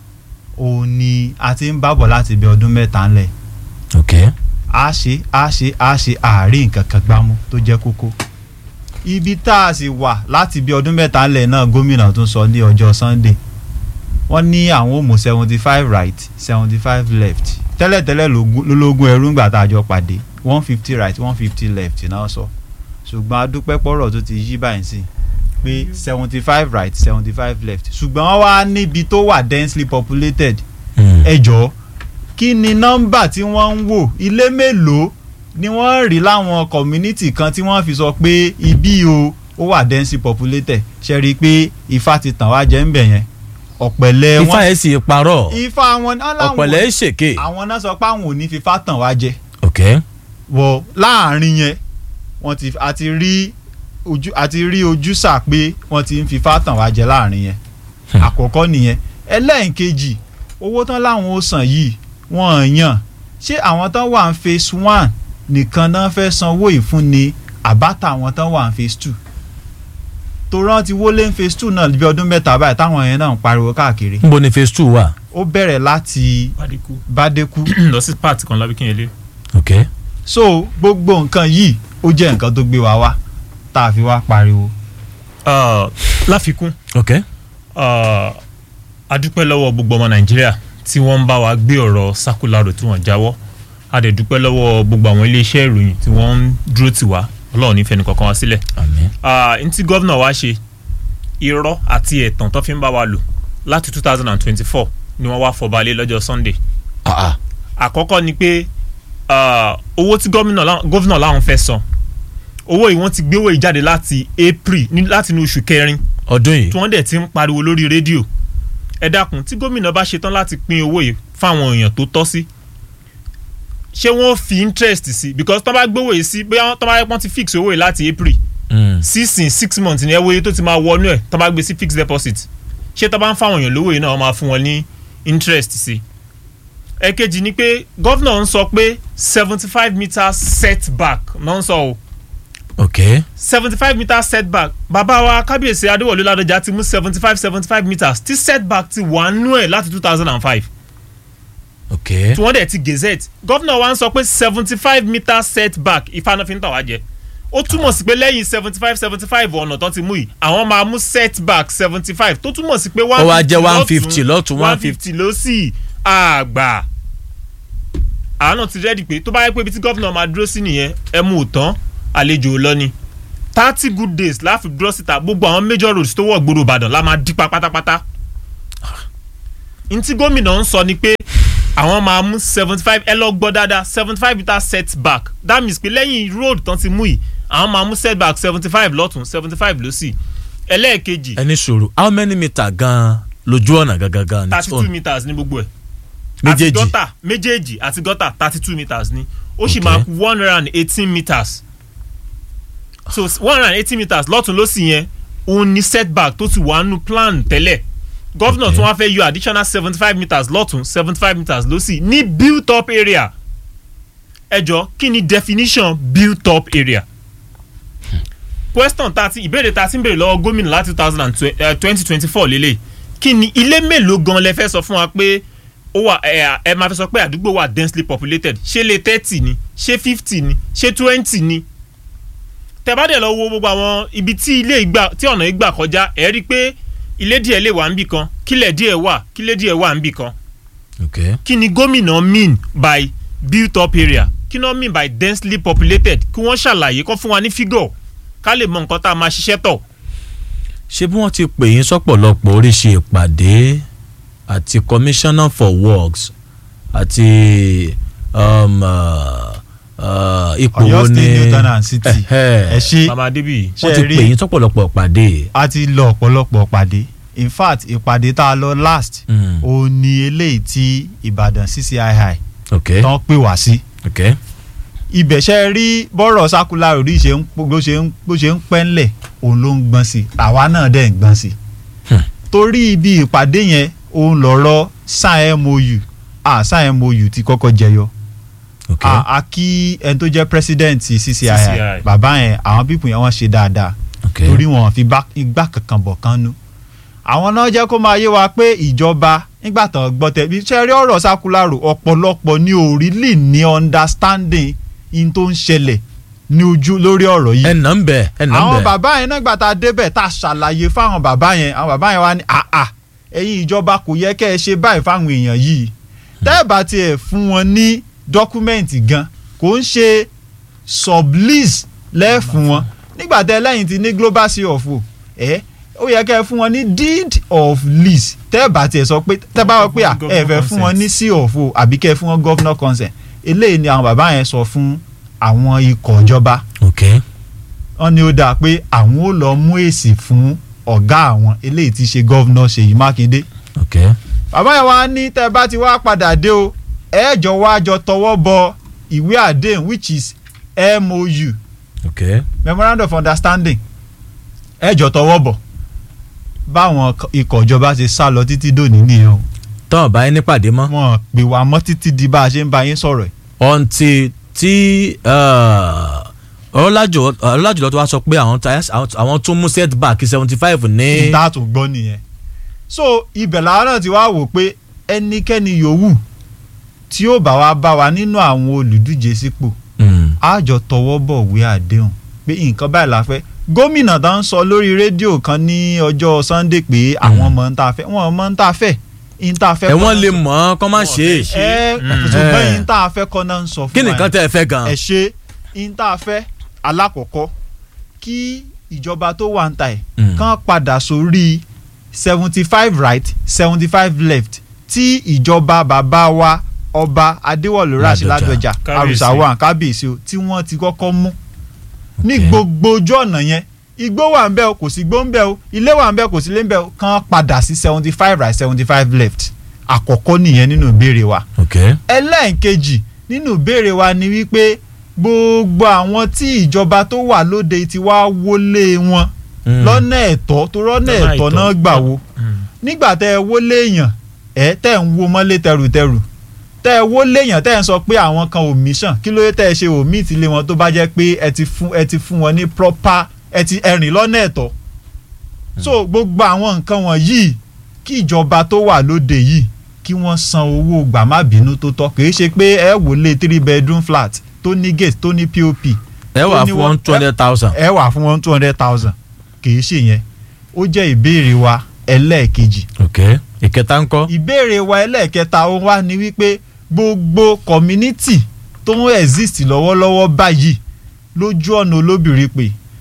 òun ni a ti ń bábọ̀ láti bí ọdún mẹ́ta ńlẹ̀ ok. a ṣe a ṣe a ṣe àárín nǹkan kan gbámú tó jẹ́ kókó ibi tá a sì wà láti bí ọdún mẹ́ta ńlẹ̀ náà gómìnà tún sọ ní ọjọ́ sunday wọ́n ní àwọn ò mú seventy five right seventy five left tẹ́lẹ̀tẹ́lẹ̀ lógún- lólógún ẹrú ńgbà tá a jọ pàdé one fifty right one fifty left náà sọ ṣùgbọ́n adúpẹ́ pọ̀rọ̀ tó ti yí báyìí sí pé seventy five right seventy five left ṣùgbọ́n wọ́n wá níbi tó wà densely populated ẹ jọ̀ọ́ kí ni nọ́mbà tí wọ́n ń wò ilé mélòó ni wọ́n rí láwọn community kan tí wọ́n fi sọ pé ibi o ó wà densely populated ṣe rí i pé ifá ti tàn wá jẹ́ ń bẹ̀ yẹn ọ̀pẹ̀lẹ̀ wọn. ifá ẹ̀ sì parọ́. ifá wọn náà làwọn ọ̀pẹ̀lẹ̀ ẹ̀ ṣèké. àwọn náà sọ pé àwọn ò ní fífá tàn wá jẹ ok. wọ láàrin yẹn wọ́n ti àti rí ojú àti rí ojúsà pé wọ́n ti ń fífá tàn wá jẹ láàrin yẹn àkọ́kọ́ nìyẹn ẹlẹ́ẹ̀kejì owó tán láwọn ó san yìí wọ́n yàn ṣé àwọn tán wà ń phase one nìkan náà fẹ́ sanwó ìfúnni àbáta àwọn tán wà ń phase two tó rántí wọlé ń phase two náà bí ọdún mẹ́ta báyìí táwọn yẹn náà ń pariwo káàkiri níbo ni phase two wà. ó bẹ̀rẹ̀ láti Bádékú. bádékú lọ sí part kan lábíkínyẹlé. ok. so gbogbo nǹkan yìí ó jẹ́ nǹkan tó gbé wa wá tá a fi wá pariwo. Ah, láfikún ok. ah, a dúpẹ́ lọ́wọ́ gbogbo ọmọ nàìjíríà tí wọ́n ń bá wa gbé ọ̀rọ̀ sákúlárò tí wọ́n jáwọ́ a dẹ̀ dúpẹ́ lọ́wọ́ gbogbo àwọn iléeṣẹ́ ìròyìn tí wọ́n ń dúró tì wá ọlọ́run ní fẹnu kankan wá sílẹ̀. Ah, n tí gọ́vnà wa ṣe irọ́ àti ẹ̀tàn tó fi ń bá wa lò láti two thousand and twenty-four ni wọ́n wá fọbalẹ̀ lọ́jọ́ sunday. àkọ́kọ́ ni pé ah, owó tí gómìnà lá- gómìnà láwọn fẹ́ san owó yìí wọ́n ti gbé owó yìí jáde láti april ní- láti inú oṣù kẹrin ọdún yìí tí wọ́n dẹ̀ ti ń pariwo lórí rédíò ẹ dákun tí gómìnà bá ṣetán láti pín owó yìí fáwọn èèyàn tó tọ́ sí ṣé wọ́n fi interest sí because tọ́ bá gbówó yìí sí bóyá tọ́ bá yẹ pọ́n ti fix owó yìí láti april sísìn six months ní ẹwọ́ yìí tó ti máa wọnú ẹ̀ tọ́ bá gbé sí fixed deposit ṣé tọ́ bá ń fáwọn èèyàn lówó yìí náà wọ́n máa fún wọn ní interest sí ẹ̀kejì ni pé gọ́vnà ń sọ pé seventy five meters setback náà ń sọ o ok. seventy five meters setback bàbá wa kábíyèsí adéwọlé ládọjà ti mú seventy five seventy five meters tí setback ti wà nú ẹ̀ láti two thousand and five ok. tí wọ́n dẹ̀ ti gazette gọ́vnà wa ń sọ pé seventy five meters setback ìfanafin tàn wá jẹ ó túmọ̀ sí pé lẹ́yìn seventy five seventy five ọ̀nà tó ti mú yìí àwọn máa mú setback seventy five tó túmọ̀ sí pé Ó wá jẹ́ 150 lọ́tún, one fifty ló sì àgbà àwọn náà ti rẹ́ẹ̀dì pé tó bá yẹ pé ibi tí gọ́vnà máa dúró sí nìyẹn ẹ mú un tán àlejò lọ ni thirty good days láfi dúró síta gbogbo àwọn major roads tó wọ̀ gbòòrò ìbàdàn la máa dípa pátápátá ntí gómìnà ń sọ ni pé àwọn máa mú seventy five ẹ lọ gbọ́ dáadáa seventy five meter setback that means pé lẹ́yìn road tán ti mú yìí àwọn máa mú setback seventy five lọ́tún seventy five lọ́sì ẹlẹ́ẹ̀kejì ẹni sòrò how many meter gan lójú ọ̀nà gangan gan ni thirty two meters ní gbogbo ẹ̀ Méjèèjì. àti gọ́tà méjèèjì àti gọ́tà thirty two meters ni ó sì Okay. máa kú one hundred and eighteen meters so one hundred and eighteen meters lọ́tún lọ́sì yẹn òun ni setback tó ti wà nù plan tẹ́lẹ̀ gọ́vnà tí wọ́n fẹ́ yọ additional seventy five meters lọ́tún seventy five meters lọ́sì ní built up area ẹjọ́ kí ni definition built up area question thirty ìbéèrè tá a ti ń béèrè lọ́wọ́ gómìnà láti two thousand and twenty twenty four lélẹ̀ kí ni ilé mélòó gan lẹ fẹ́ sọ fún wa pé ó wà ẹ ẹ máa fẹ́ sọ pé àdúgbò wà densely populated ṣé lè thirty ni ṣé fifty ni ṣé twenty ni tẹ bá dẹ̀ lọ wo gbogbo àwọn ibi tí ilé ìgbà tí ọ̀nà ìgbà kọjá ẹ̀ rí i pé ilé díẹ̀ lè wà níbì kan kílẹ̀ díẹ̀ wà kílẹ̀ díẹ̀ wà níbì kan okay. kí ni gómìnà mean by built up area kí ni wọ́n mean by densely populated kí wọ́n ṣàlàyé kó fún wa ní figure ká lè mọ nǹkan tá a máa ṣiṣẹ́ tọ̀. ṣé bí wọ́n ti pè yín sọ́pọ̀lọpọ̀ oríṣi ìpàdé àti commissioner for works àti um, uh, uh, ipò Ọ̀yọ́ wo State ni Newton and City. Ẹhẹ́. ẹ ṣe Mama Adébíyì. wọ́n ti ṣe rí- pè yín sọ́pọ̀lọpọ̀ ìpàdé. a ti lọ ọ̀pọ̀lọpọ̀ pàdé in fact ìpàdé tá a lọ last Mm. òun ni eléyìí tí ìbàdàn ccii Okay. tán pè wá sí Okay. ibẹ̀ ṣe rí bọ́rọ̀ sákúlà orí ṣe ń bó ṣe ń bó ṣe ń pẹ́ ńlẹ̀ òun ló ń gbọ́n sí àwa náà dẹ̀ ń gbọ́n sí torí ibi ìpàdé yẹn òun lọ̀rọ̀ sign mou ah sign mou ti kọ́kọ́ jẹyọ Okay. a a kí ẹni tó jẹ́ president ccii CCI. bàbá yẹn àwọn pípù yẹn wọ́n ṣe dáadáa Okay. torí wọn fi bá- igbá kankan bọ̀ kan nú àwọn náà jẹ́ kó máa yé wa pé ìjọba nígbà tán gbọ́ tẹ̀ bí ṣe rí ọ̀rọ̀ sákúlárò ọ̀pọ̀lọpọ̀ ní orílẹ̀ ní understanding in tó ń ṣẹlẹ̀ ní ojú lórí ọ̀rọ̀ yìí. ẹnà ń bẹ ẹnà ń àwọn bẹ. bàbá yẹn náà gbà tá a débẹ̀ tá a ṣàlàyé fáwọn bàbá yẹn àwọn bàbá yẹn wá ní àà ẹ̀yin ìjọba kò yẹ kẹ́ ẹ ṣe báyìí fáwọn èèyàn yìí tẹ́ ẹ bá tiẹ̀ fún wọn ní dọ́kúmẹ́ǹtì gan kò ń ṣe sublease lẹ́ẹ̀fún wọn nígbà tẹ́ lẹ́yìn ti ní global sea of o ẹ̀ ó yẹ kẹ́ ẹ fún wọn ní deed of lease tẹ́ ẹ bá tiẹ̀ sọ pé tẹ́ bá wọ pé à ẹ fẹ́ fún wọn ní sea of o àbí kẹ́ ẹ fún wọn governor consent eléyìí ni àwọn bàbá yẹn sọ fún àwọn ikọ̀ ìjọba okay. wọ́n ní ó dáa pé àwọn ò lọ mú èsì fún ọ̀gá àwọn eléyìí ti ṣe gọ́vnọ̀ ṣèyí mákindé okay. bàbá yẹn wá ní tẹ́ ẹ bá ti wá padà dé o ẹ jọ wá jọ tọwọ́ bọ ìwé àdéhùn which is mou okay. memorandum of understanding ẹ jọ tọwọ́ bọ̀ báwọn ikọ̀ ìjọba ṣe sá lọ títí dòní nìyẹn o tọ́ ọ̀bá yín nípàdé mọ́. wọn pè wá mọ́ títí di bá a ṣe ń bá yín sọ̀rọ̀ ẹ̀ ọ̀ǹtì tí ọlọ́lájùlọ tó wá sọ pé àwọn ta- àwọn- àwọn tún mú setback seventy five ní. ìta tó gbọ́ nìyẹn so ibẹ̀ làwọn náà ti wá wò pé ẹnikẹ́ni yòówù tí ó bá wa bá wa nínú àwọn olùdíje sípò Mm. á jọ tọwọ́ bọ̀ wé àdéhùn pé nǹkan báyìí la fẹ́ gómìnà tó ń sọ lórí rédíò kan ní ọjọ́ sunday pé àwọn mọ̀ ń ta fẹ́ wọn mọ̀ ń ta fẹ́ ń ta fẹ́ ẹ wọ́n lè mọ̀ ọ́n kọ́ má ṣe é. ẹ ṣùgbọ́n ń ta fẹ́ kọ́ náà ń sọ fún kí ni wa nǹkan yẹn tẹ́ ẹ fẹ́ gan. ẹ ṣe ń tá a fẹ́ alákọ̀ọ́kọ́ kí ìjọba tó wà ń ta ẹ̀ Mm. kán padà sórí seventy five right seventy five left tí ìjọba bàbá wa ọba adéwọ̀lú rashid Ládọjà. ládọjà Kábíyèsí. arùsàwọn kábíyèsí o tí wọ́n ti kọ́kọ́ mú ní gbogbo ojú ọ̀nà yẹn igbó wà ń bẹ o kò sí igbó ń bẹ o ilé wà ń bẹ kò sí ilé ń bẹ o kán padà sí seventy five right seventy five left àkọ́kọ́ nìyẹn nínú ìbéèrè wa okay. ẹlẹ́ǹkejì nínú ìbéèrè wa ni wípé gbogbo àwọn tí ìjọba tó wà lóde ti wá wọlé wọn Mm. lọ́nà ẹ̀tọ́ tó rọ́nà Lọ́nà ẹ̀tọ́ àìtọ́. náà gbà wo nígbà tẹ́ ẹ wọlé èèyàn ẹ tẹ́ ń wo mọ́lé tẹrùtẹrù tẹ́ ẹ wọlé èèyàn tẹ́ ẹ ń sọ pé àwọn kan ò mission kí ló dé tẹ́ ẹ ṣe ò meet ilé wọn tó bá jẹ́ pé ẹ ti fún ẹ ti fún wọn ní proper ẹ ti ẹ̀rìn lọ́nà ẹ̀tọ́ so gbogbo àwọn nǹkan wọ̀nyí kí ìjọba tó wà lóde yìí kí wọ́n san owó gbàmábínú tó tọ́ kì í ṣe pé ẹ wọlé three bedroom flat tó ní gate tó ní pop ẹ wà tó ní fún one two hundred thousand. ẹ wà fún one two hundred thousand kì í ṣe yẹn ó jẹ́ ìbéèrè wa ẹlẹ́ẹ̀kejì okay. ìkẹta ń kọ́. ìbéèrè wa ẹlẹ́ẹ̀kẹta ó wá ní wípé gbogbo community tó ń exist lọ́wọ́lọ́wọ́ báyìí lójú ọ̀nà olóbìnrin pé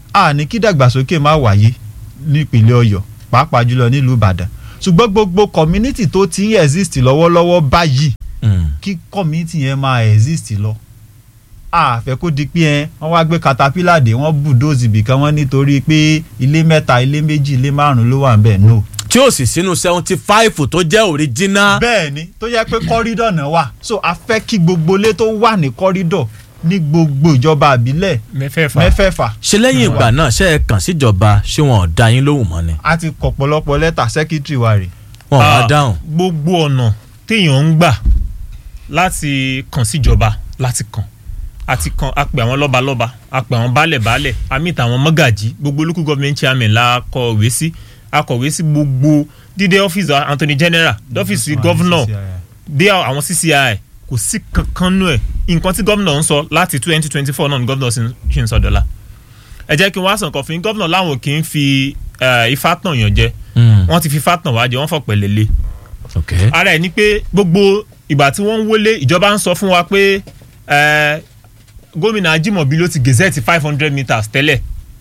a ní kí dàgbàsókè má wáyé nípínlẹ̀ ọ̀yọ́ pàápàá jùlọ nílùú ìbàdàn ṣùgbọ́n gbogbo community tó ti ń exist lọ́wọ́lọ́wọ́ báyìí kí community yẹn máa exist lọ a fẹ́ kó di pé ẹ wọ́n wá gbé caterpillar dé wọ́n bulldoze ibìkan wọ́n nítorí pé ilé mẹ́ta ilé méjì ilé márùn-ún ló wà ń bẹ̀ no tí ó sì sínú seventy five tó jẹ́ original. bẹ́ẹ̀ni tó yẹ pé kọ́rídọ̀ náà wà so a fẹ́ kí gbogbo ilé tó wà ní kọ́rídọ̀ ní gbogbo ìjọba àbílẹ̀ mẹ́fẹ̀ẹ̀fà mẹ́fẹ̀ẹ̀fà. ṣe lẹ́yìn ìgbà náà ṣe é kàn síjọba ṣé wọn ò dá yín lóhùn mọ́ ni. a ti kọ pọ̀lọpọ̀ lẹ́tà sẹ́kítírì wa rè. wọn ò Ah, bá dáhùn. gbogbo ọ̀nà téèyàn ń gbà láti kàn síjọba láti kàn àti kan a pè àwọn lọ́balọ́ba a pè àwọn baálẹ̀-baálẹ̀ a meet àwọn mọ́gàjí gbogbo local government chairman la kọ̀wé sí a kọ̀wé sí gbogbo dídé ọ́fíìsì Anthony General dọ́fíìsì gọ́vnọ̀ dé àwọn CCI kò sí kankan nú ẹ̀ nǹkan tí gọ́vnọ̀ ń sọ láti twenty twenty four náà ni gọ́vnọ̀ ṣì ń sọ dọ́là ẹ jẹ́ kí n wá sàn kan fún yín gọ́vnọ̀ láwọn kì í fi eh, ifá tàn yàn jẹ wọ́n ti fi ifá tàn wá jẹ wọ́n fọ̀pẹ̀ lélẹ̀ ara ẹ̀ ni pé gbogbo ìgbà tí wọ́n ń wọlé ìjọba ń sọ fún wa pé eh, gómìnà Ajímọ̀bí ló ti gazette five hundred meters tẹ́lẹ̀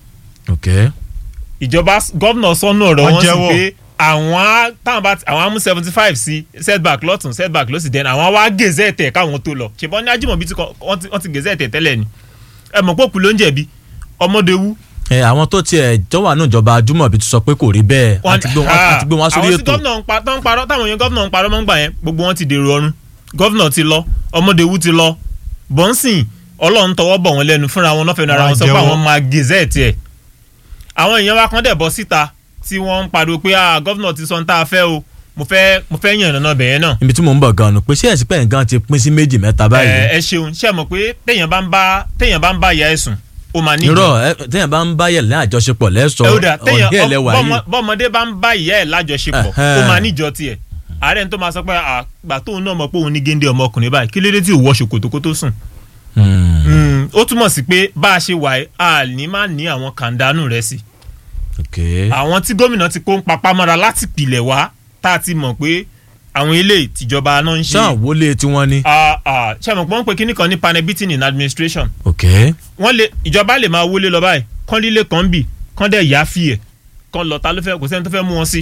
ìjọba gọ́vnà sọ́nù ọ̀rọ̀ Wọ́n wọn sì jẹ́wọ́. pé àwọn á- táwọn bá ti- àwọn á mú seventy five sí setback lọ́tún setback lọ́sì dẹ́nu àwọn á wá gazette ẹ̀ káwọn tó lọ ṣùgbọ́n ní Ajímọ̀bí ti kọ- wọ́n ti- wọ́n ti gazette ẹ̀ tẹ́lẹ̀ ni ẹ mọ̀ pé òkú ló ń jẹ̀bi ọmọdéwu ẹ àwọn tó tiẹ̀ jọ wà ní ìjọba Ajúmọ̀bí ti sọ pé kò rí bẹ́ẹ̀ Wọ́n- àti gbé wọn Ah, àti gbé wọn sórí àwọn tí ètò. gọ́vnà ń pa tó ń parọ́ táwọn èèyàn gọ́vnà ń parọ́ mọ́ ń gbà yẹn gbogbo wọn ti dèrò ọ̀run gọ́vnà ti lọ ọmọdéwu ti lọ bọ́nsìn ọlọ́run tọwọ́ bọ̀ wọ́n lẹ́nu fúnra wọn lọ́fẹ̀ẹ́ ara Wọ́n wọn sọ pé jẹ́wọ́. àwọn máa gazette ẹ̀ àwọn èèyàn wa kan dẹ̀ bọ́ síta tí wọ́n ń pariwo pé ah gọ́vnà ti sọ ń tá a fẹ́ o mo fẹ́ mo fẹ́ yàn ìrànà bẹ̀yẹn náà ibi tí mò ń bọ̀ gan-an pé ṣé ẹ̀sìn pẹ̀yìn gan ti pín sí méjì mẹ́ta ẹ báyìí. ẹ ṣeun ṣe mọ̀ pé téèyàn bá ń bá téèyàn bá ń bá ìyá ẹ̀ sùn ó máa ní irọ́ ẹ téèyàn bá ń bá yẹ̀ ní àjọṣepọ̀ lẹ́sọ̀ ẹ ó dà téèyàn ọ̀dẹ́ ẹlẹ́wà yìí. bọ́mọ- bọ́mọdé bá ń bá ìyá ẹ̀ lájọṣepọ̀ Ẹhẹ́n. ó máa níjọ tiẹ̀ ààrẹ tó máa sọ pé àgbà tóun náà mọ̀ pé òun ní géńdé ọmọkùnrin báyìí kí lédè tí ò wọ ṣòkòtò kó tó sùn. Mm, ó túmọ̀ sí pé bá a ṣe wà yìí, a ní má ní àwọn kàńdánù rẹ̀ sí. àwọn tí gómìnà ti kó ń papá mọ́ra láti pìlẹ̀ wá tá a ti mọ̀ pé àwọn ilé ìtìjọba náà ń ṣe. ṣáà wọlé tí wọ́n ní. Ah, ah, ṣé àmọ̀ pé wọ́n ń pe kíní kan ní panel beating in administration ok wọ́n lè ìjọba lè máa wọlé lọ báyìí kán líle kan bì kán dẹ̀ yá fi ẹ̀ kán lọ ta ló fẹ́ kò sẹ́ni tó fẹ́ mú wọn sí.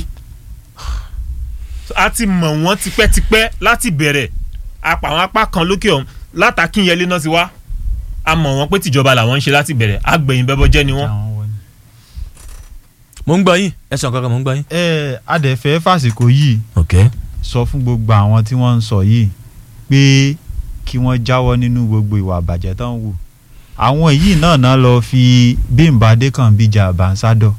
a ti mọ̀ wọ́n tipẹ́tipẹ́ láti bẹ̀rẹ̀ apá àwọn apá kan lókè ọ̀hún látàkínyẹlé náà ti wá a mọ̀ wọ́n pé tìjọba làwọn ń ṣe láti bẹ̀rẹ̀ àgbẹ̀yìn bẹ́bọ́ jẹ́ ni wọ́n. mo ń gbọ́ yín ẹ̀sán kankan mo ń gbọ́ yín. ẹ adẹ̀fẹ́ fàsìkò yìí ok sọ fún gbogbo àwọn tí wọ́n ń sọ yìí pé kí wọ́n jáwọ́ nínú gbogbo ìwà àbàjẹ́ tó ń wù àwọn yìí náà náà lọ fi Bímbọ́ Adékànbí jà àbánsádọ̀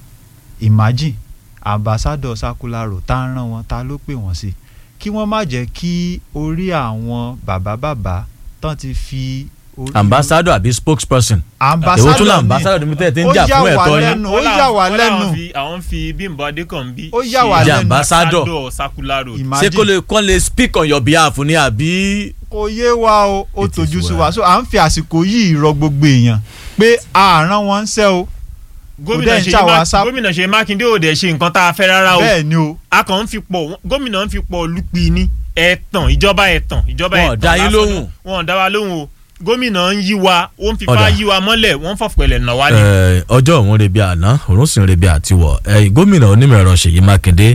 imagine àbánsádọ̀ sákúlárò tá a rán wọn ta ló pè wọ́n sí kí wọ́n má jẹ́ kí orí àwọn bàbá bàbá tán ti fi orí ambassador àbí spokesperson. Ambassador èwo tún là ni. ambassador níbi tẹ́ ẹ ti ń Ó jà yà fún wá ẹ̀tọ́ lẹ́nu, yín. ó yà wá Wọ́n lẹ́nu. láwọn fi- àwọn fi Bímbọ́ Adékànbí Ó yà wá ṣe lẹ́nu. ambassador. Sakularo. ṣé kó lè kọ́ lè speak on your behalf ni àbí. kò yé wa o ó tójú sí wa so à ń fi àsìkò yìí rọ gbogbo èèyàn pé àárán wọn ń ṣe o kò gómìnà dẹ̀ ń ṣe ṣàwọn asá gómìnà ṣe mákindé ò dẹ̀ ṣe nǹkan tá a fẹ́ rárá o bẹ́ẹ̀ ni o a kàn ń fi pọ̀ gómìnà ń fi pọ̀ lupi ní ẹ̀tàn ìjọba ẹ̀tàn ìjọba Wọn ò ẹ̀tàn dá yín lásán lóhùn. náà. wọn ò dá wa lóhùn o gómìnà ń yí wa ó ń fipá Ọ̀dà. yí wa mọ́lẹ̀ wọ́n ń fọ̀pẹ̀lẹ̀ nà wá ní. Ẹ, ọjọ́ òun rebi àná òun sì ń rebi àtiwọ̀ ẹ, gómìnà onímọ̀ ẹ̀rọ Ṣèyí Mákindé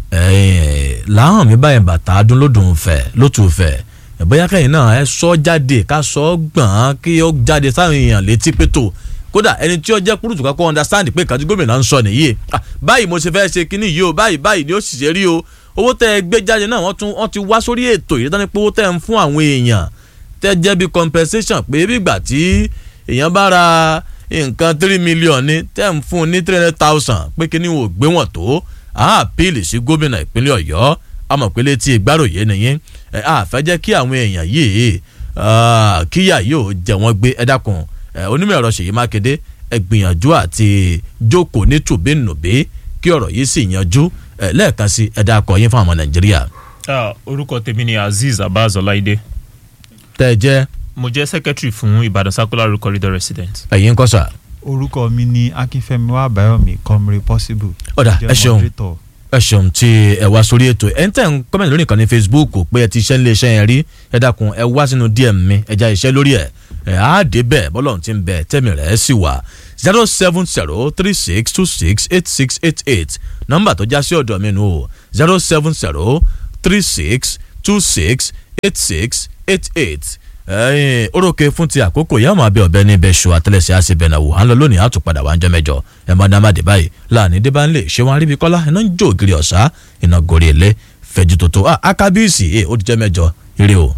ẹ, làwọn mi báyìí bàtà adúlódùn fẹ̀ lótú fẹ̀ ẹ, bóyá kẹ́yìn náà ẹ sọ jáde ká sọ gbọ̀n kí ó jáde sáwọn èèyàn létí pétò kódà ẹni tí ó jẹ́ kúrútù kakọ́ understand pé kàtí gómìnà ń sọ nìyí Ah, báyìí mo ṣe fẹ́ ṣe kínní yìí o báyìí báyìí ni ó sì ṣe rí o owó tẹ ẹ gbé jáde náà wọ́n tún wọ́n ti wá sórí ètò yìí tán pé owó tẹ ẹ ń fún àwọn èèyàn tẹ jẹ́ bí compensation pé bí ìgbà tí èèyàn bá ra nǹkan three million ní tẹ́ ń fún un ní three hundred thousand pé kí ni wò gbé wọn tó a appeal sí gómìnà ìpínlẹ̀ ọ̀yọ́ àmọ̀ pé létí ìgbáròyé nìyẹn ẹ a fẹ́ jẹ́ kí àwọn èèyàn yìí ah, kíyà yóò jẹ wọ́n gbé ẹ dákun ẹ, onímọ̀ ẹ̀rọ ṣèyí mákindé ẹ gbìyànjú àti jókòó ní tùbínùbí kí ọ̀rọ̀ yìí sì yanjú ẹ, lẹ́ẹ̀kan sí ẹ dákọ̀ yín fún àwọn nàìjíríà Ah, orúkọ tèmi ni azeez abaz ọláìdé tẹ́ ẹ jẹ́ mo jẹ́ secretary fún ìbàdàn sakularo corridor resident. ẹ̀yin ń kọ́ sà. orúkọ mi ni akínfẹ́mi wàbáyọ̀mí comrade possible ọ̀dà Jẹ́ ẹ ṣeun moderator. ẹ ṣeun tí ẹ wá sórí ètò ẹ ń tẹ̀ ń kọ́mẹ̀ntì lórí ìkànnì facebook pé ẹ ti ṣẹ́ nílé iṣẹ́ yẹn rí ẹ dákun ẹ wá sínú dm mi ẹ já iṣẹ́ lórí ẹ̀ ẹ á dé bẹ́ẹ̀ bọ́lọ̀ ti ń bẹ̀ tẹ́mi rẹ̀ sì wà zero seven zero three six two six eight six eight eight nọ́mbà tó já sí ọ̀dọ̀ mi nù o zero seven zero three six two six eight six eight eight ẹyin orókè fún ti àkókò yá máa bẹ ọbẹ ní ibẹ ṣù àtẹlẹsẹ àṣebẹ náà wò à ń lọ lónìí àtúpadà wà ń jẹ mẹjọ ẹ máa dá má dé báyìí láàní dé bá ń lè ṣé wọn aríbi kọlá iná ń jó ògiri ọ̀sá iná gorí ilé fẹjú tó tó akábíyèsí ẹ ó ti jẹ mẹjọ ire o.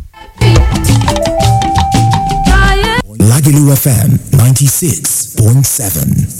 Lagelu FM 96.7.